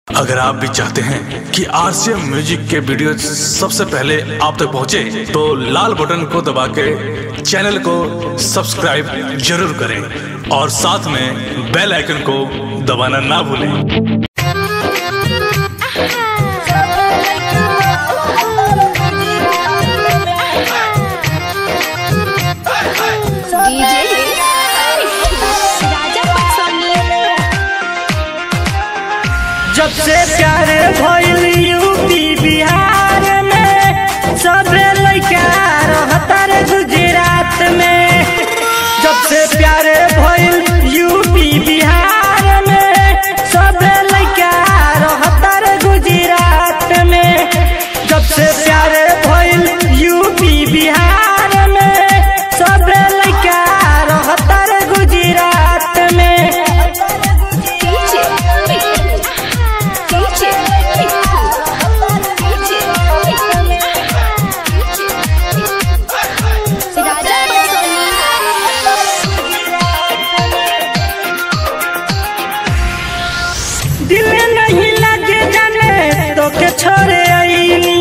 अगर आप भी चाहते हैं कि आरसीएम म्यूजिक के वीडियो सबसे पहले आप तक पहुंचे, तो लाल बटन को दबा के चैनल को सब्सक्राइब जरूर करें और साथ में बेल आइकन को दबाना ना भूलें डीजे राजा पटसोनी जब से प्यार भइल यूपी बिहार में सबे लइका रहता रे गुजरात में जब से प्यार भइल यूपी बिहार में सबे लइका रहता रे गुजरात में जब से प्यार भइल यूपी बिहार में सबे लइका रहता रे गुजरात में डीजे डीजे डीजे राजा पटसोनी दिल नहीं लगे जाने तो के छोड़े आईनी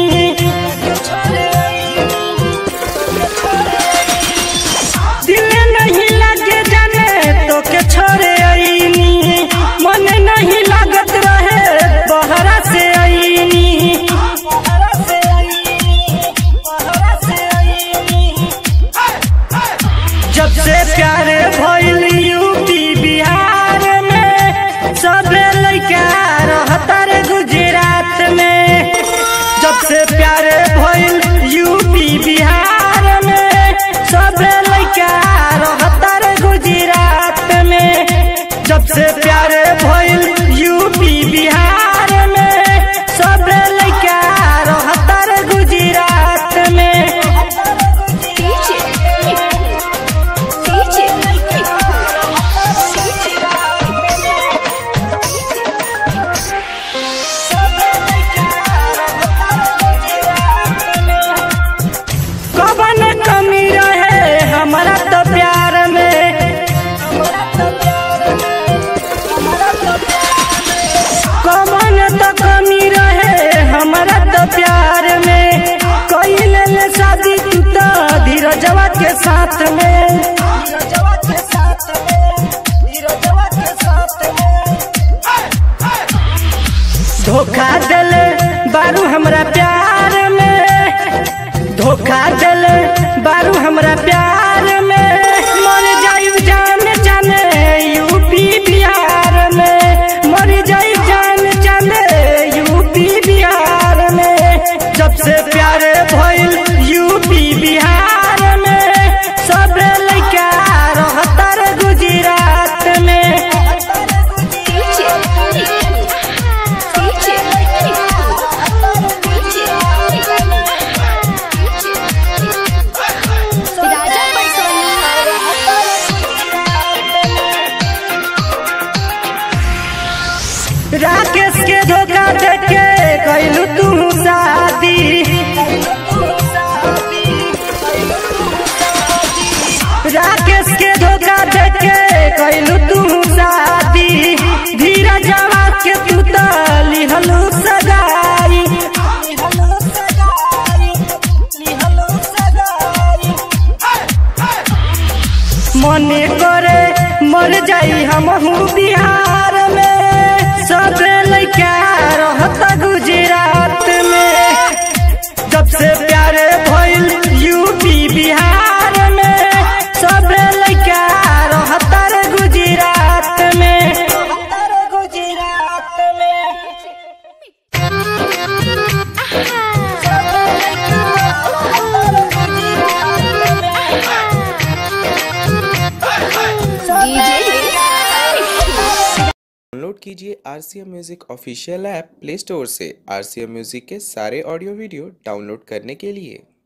दिल नहीं लगे जाने तो के छोड़े आईनी मन नहीं लागत रहे बहरा से आईनी जब से प्यार भइल यूपी बिहार में सबे लइका रहता रे गुजरात में जब से प्यार भइल यूपी बिहार में सबे लइका रहता रे गुजरात में जब से प्यार भइल यूपी बिहार में सबे लइका रहता रे गुजरात में डीजे डीजे कवन कमी रहे हमारा तो प्यार में कवन तो कमी रहे हमारा तो प्यार में कोई ले ले शादी तू तो धीरजवा के साथ में धोखा दिल बारू हमरा प्यार में धोखा दिल बारू हमरा प्यार में मर जाई जान जाने यूपी बिहार में मर जाई जान जाने यूपी बिहार में जब से प्यार भइल यूपी बिहार में सब लइका रहता रे गुजरात में डीजे डीजे डीजे राजा पटसोनी राकेश के धोखा देके कैलू तू शादी राकेश के धोखा देके कैलू तू शादी धीरा जवा के तू तो लिहलू सगाई मने करे मर जाई हमहू बिहार में सब लइका रहता गुजरात में जब से प्यार भइल यूपी बिहार में सब लइका रहता रे गुजरात में गुजरात में डाउनलोड कीजिए R C M music official app play store से आर सी एम म्यूज़िक के सारे ऑडियो वीडियो डाउनलोड करने के लिए